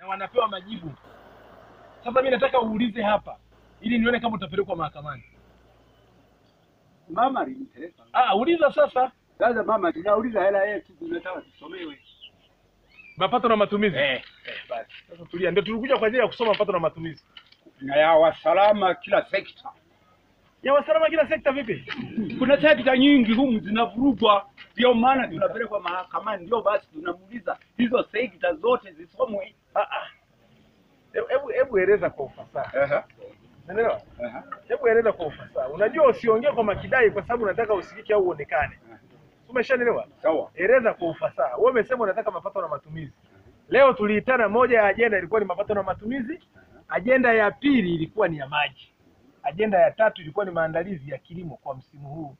wanapewa majibu. Sasa mi nataka uulize hapa ili nione kama utapelekwa mahakamani. Mama alinipeleka. Ah, uliza sasa. Sasa mama, tunauliza hela yetu, tunataka tusomewe. Mapato na matumizi. Eh, eh, basi. Sasa tulia, ndio tulikuja kwa ajili ya kusoma mapato na matumizi. Na ya wasalama kila sekta. Ya wasalama kila sekta vipi? Kuna sekta nyingi humu zinavurugwa, ndio maana tunapelekwa mahakamani. Ndio basi tunamuuliza hizo sekta zote zisomwe. Ah ah. Hebu- Hebu hebu eleza kwa ufasaha. Ehe, Unaelewa? ehe. Hebu eleza kwa ufasaha. Unajua usiongee kwa makidai kwa sababu unataka usikike au uonekane. Umeshanielewa? Sawa. Eleza kwa ufasaha. Wewe umesema unataka mapato na matumizi. Leo tuliitana, moja ya ajenda ilikuwa ni mapato na matumizi, ajenda ya pili ilikuwa ni ya maji, ajenda ya tatu ilikuwa ni maandalizi ya kilimo kwa msimu huu.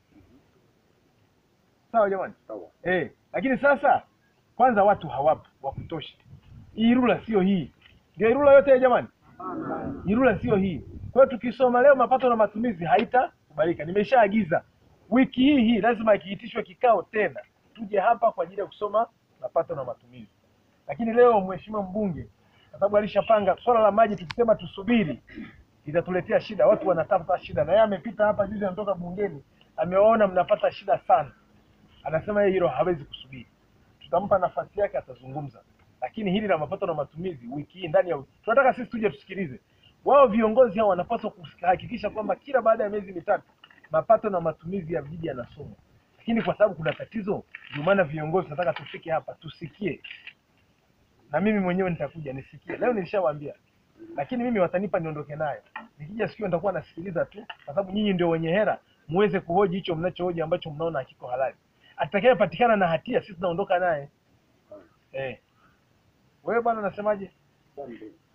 Sawa jamani? Sawa. Eh, lakini sasa kwanza watu hawapo wa kutosha. Hii rula sio hii, ndio rula yote ya jamani, hii rula sio hii. Kwa hiyo tukisoma leo mapato na matumizi haitakubalika. Nimeshaagiza wiki hii hii lazima ikiitishwe kikao tena tuje hapa kwa ajili ya kusoma mapato na matumizi. Lakini leo mheshimiwa mbunge, kwa sababu alishapanga swala la maji, tukisema tusubiri itatuletea shida. Watu wanatafuta shida, na yeye amepita hapa juzi, anatoka bungeni, amewaona mnapata shida sana, anasema yeye hilo hawezi kusubiri. Tutampa nafasi yake, atazungumza. Lakini hili la mapato na matumizi wiki hii ndani ya wiki, tunataka sisi tuje tusikilize. Wao viongozi hao wanapaswa kuhakikisha kwamba kila baada ya miezi mitatu mapato na matumizi ya vijiji yanasomwa, lakini kwa sababu kuna tatizo, ndio maana viongozi tunataka tufike hapa tusikie, na mimi mwenyewe nitakuja nisikie. Leo nilishawaambia, lakini mimi watanipa niondoke nayo. Nikija sikio nitakuwa nasikiliza tu, kwa sababu nyinyi ndio wenye hera, muweze kuhoji hicho mnachohoji ambacho mnaona hakiko halali. Atakayepatikana na hatia, sisi tunaondoka naye. Eh, wewe bwana, unasemaje? Asante.